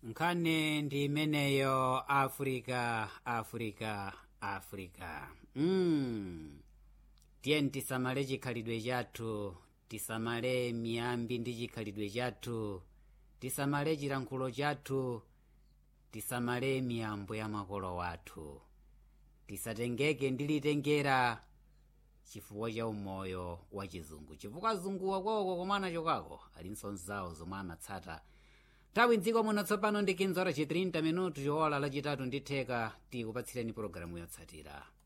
nkhani ndi imeneyo africa africa africa mm. tiye tisamale chikhalidwe chathu tisamale miyambi ndi chikhalidwe chathu tisamale chilankhulo chathu tisamale miyambo ya makolo wathu tisatengeke ndi litengera chifukwa cha umoyo wa chizungu chifukwa zunguwa kwawoko komwana chokako alinso nzawo zomwe amatsata nthawi mdziko muno tsopano ndi 15 ora chi 30 minutu chowola lachitatu ndi theka tikupatsireni pologalamu yotsatira